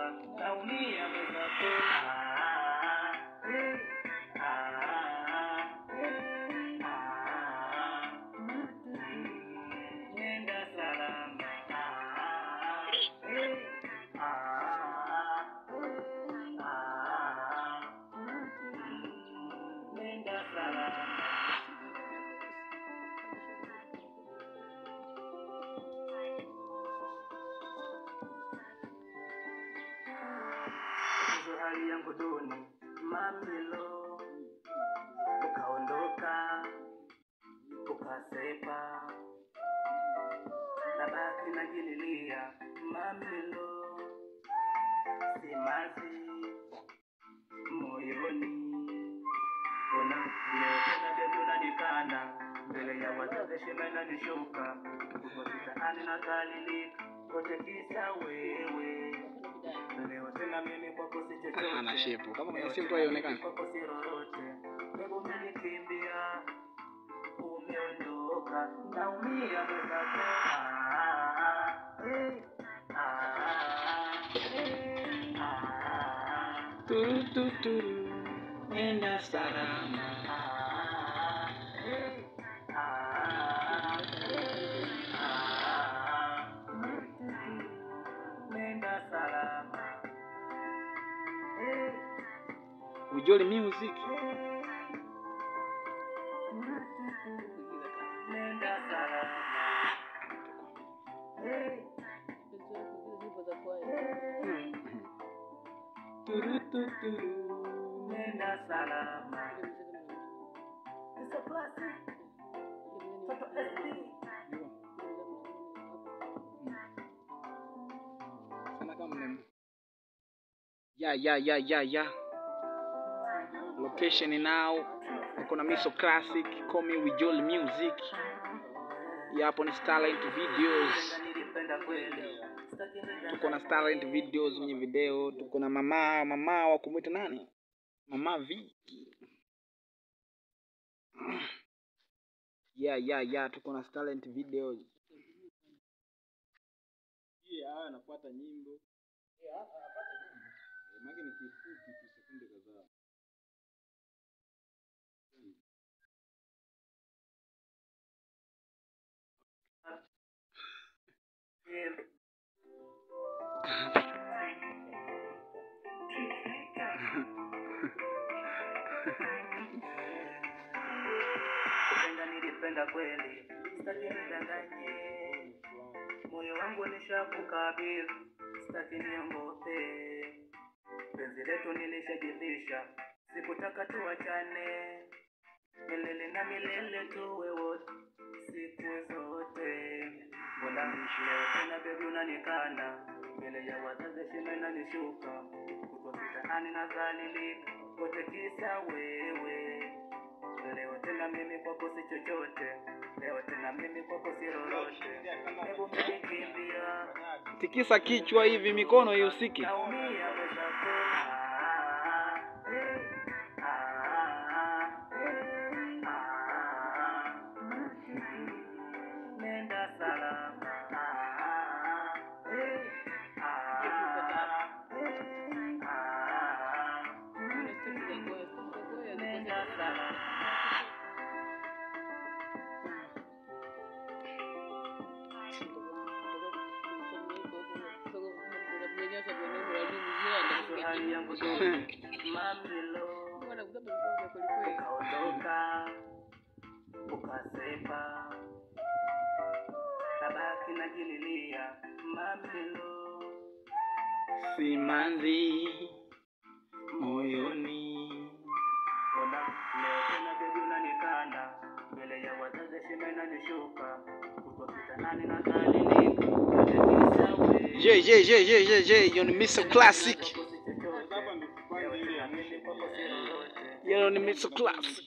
naumia mwenzako. Ah, eh, ah, eh, ah, nenda salama. Ah, eh, ah, ah, nenda salama. Tatizo hali yangu duni, mamilo, ukaondoka, ukasepa, nabaki najililia, mamilo, simazi moyoni, una leo tena bebi unanikana mbele ya wazazi, shime inanishuka, uko mitaani nakalilika, kote kisa wewe Leo tena mimi kwako si chochote. Ana shepu. Kama kwenye Leo simu tu tena haionekani. mimi kwako si lolote. Hebu umenikimbia, umeondoka, naumia mwenzako. Ah, eh, ah, eh, ah, Turu, tu, turu. Nenda salama. ah, eh, ah, eh, ah. Nenda salama. Eh, Ujoli music. Nenda salama. Eh, Turu, tu, turu. Nenda salama. It's a classic. Toto SD. Sana kama mnem. Ya ya ya ya ya. Location now. Niko na Miso Classic, call me with Jolly Music. Ya hapo ni Starlight Videos. Nilipenda kweli. Sitaki nidanganye. Tuko na Starlight Videos kwenye video. Tuko na mama mama wa kumwita nani? Mama Viki. Ya ya ya tuko na Starlight Videos. Yeah, haya anafuata nyimbo. Eh, maana ni kifupi tu sekunde kadhaa. Kupenda nilipenda kweli, sitaki nidanganye. Moyo wangu nishakukabidhi, sitaki niongope. Penzi letu nilishajivisha, sikutaka tuachane. Milele na milele tuwe wote, siku zote. Mbona leo tena bebi unanikana mbele ya wazazi, shime inanishuka, kuko mitaani nadhalilika, kote kisa wewe. Leo tena mimi kwako si chochote, leo tena mimi kwako si lolote. Hebu umenikimbia, Tikisa kichwa hivi mikono ihusiki. naumia mwenzako. Ah, eh, ah, eh, ah. Nenda salama. Ah, eh, ah, eh, ah. Nenda salama. hali yangu duni, mamilo, ukaondoka, ukasepa, tabaki najililia, mamilo, Simanzi moyoni. ona leo tena bebi unanikana mbele ya wazazi, shime inanishuka, kutwa kitanani na dhalilika, kutekisa wewe. Je, je, je, je, je, je, yo ni Mr. Classic. Hapa ndio kwanza ile ya mwisho. Yo ni Mr. Classic.